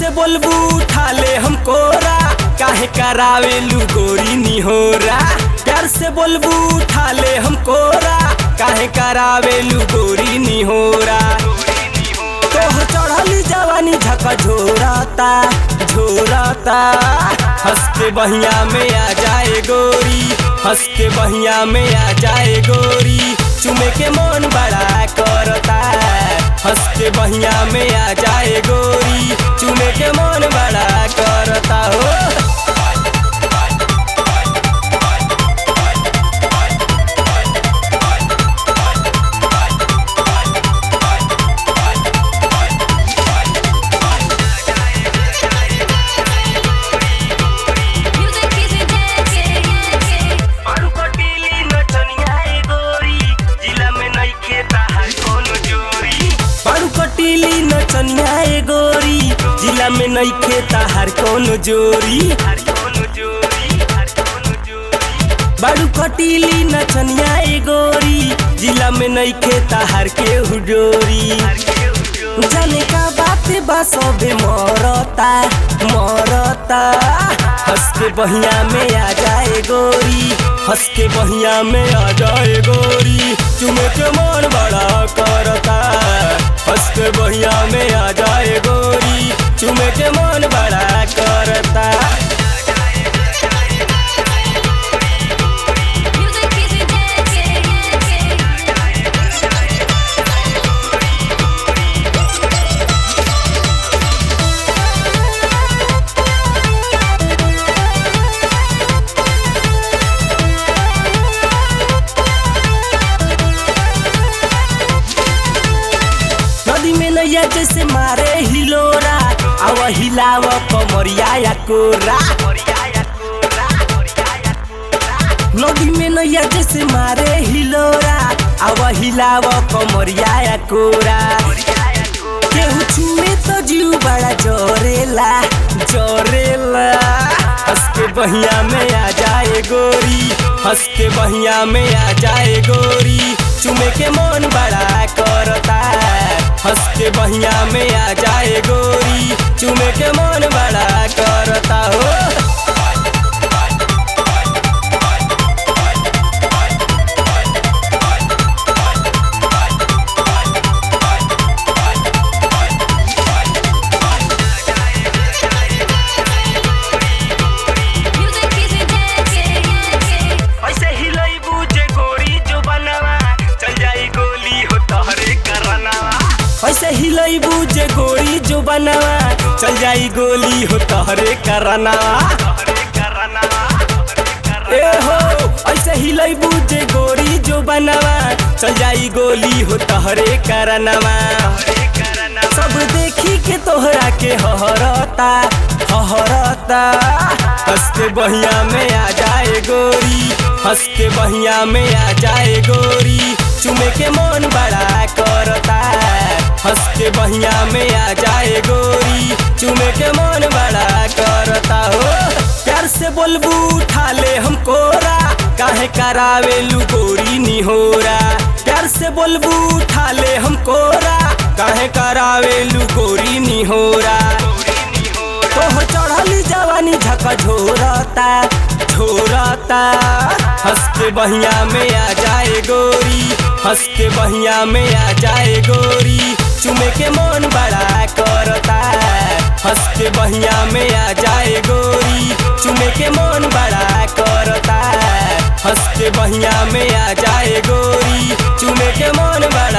बोलबू उठा ले हम कोरा काहे करावेलू गोरी निहोरा प्यार से बोलबू उठा ले हम कोरा काहे करावेलू गोरी निहोरा तोहर चढ़ली जवानी झका झोराता झोराता हंस के बहिया में आ जाए गोरी हंस के बहिया में आ जाए गोरी चुमे के मन बड़ा करता हंस के बहिया में आ जाए गोरी चुमे के मन बड़ा करता हो Music is dancing. आलू कटीली नचनिया ए गोरी जिला में नइखे ताहार कोनो जोरी बारू कटीली नचनिया ए गोरी जिला में नइखे ताहार कोनो जोरी बारू कटीली नचनिया ए गोरी जिला में नइखे ताहार के हुडोरी जाने का बात बा सबे मरता मरता हंस के बहिया में आ जाए गोरी हंस के बहिया में आ जाए गोरी चुमे के मन बड़ा करता हंस के बहिया में आ जाए गोरी चुमे के मन बड़ा करता Music is dancing. नदी में नैया जैसे मारे हिलोरा आव हिलाव कमरिया या कोरा नदी में नैया जैसे मारे हिलोरा आव हिलाव कमरिया या कोरा केहू छुए तो जीव बड़ा जोरेला जोरेला हंस के बहिया में आ जाए गोरी हंस के बहिया में आ जाए गोरी चुमे के मन बड़ा करता हंस के बहिया में आ जाए गोरी चुमे के मन बड़ा करता हो Music is dancing. ऐसे हिलैबू जे गोरी जो बनवा चल जाई गोली हो तहरे करनवा ऐसे हिलैबू जे गोरी जो बनवा चल जाई गोली हो तहरे करनवा ए हो ऐसे हिलैबू जे गोरी जो बनवा चल जाई गोली हो तहरे करनवा सब देखी के तोहरा के हहरता हहरता हंस के बहिया में आ जाए गोरी हंस के बहिया में आ जाए गोरी चुमे के मन बड़ा करता हंस के बहिया में आ जाए गोरी चुमे के मन बड़ा करता हो प्यार से बोलबू उठा ले हम कोरा काहे करावेलू गोरी निहोरा प्यार से बोलबू उठा ले हम कोरा काहे करावेलू गोरी निहोरा तोहर चढ़ली जवानी झका झोरता झोरता हंस के बहिया में आ जाए गोरी हंस के बहिया में आ जाए गोरी चुमे के मन बड़ा करता हंस के बहिया में आ जाए गोरी चुमे के मन बड़ा करता हंस के बहिया में आ जाए गोरी चुमे के मन बड़ा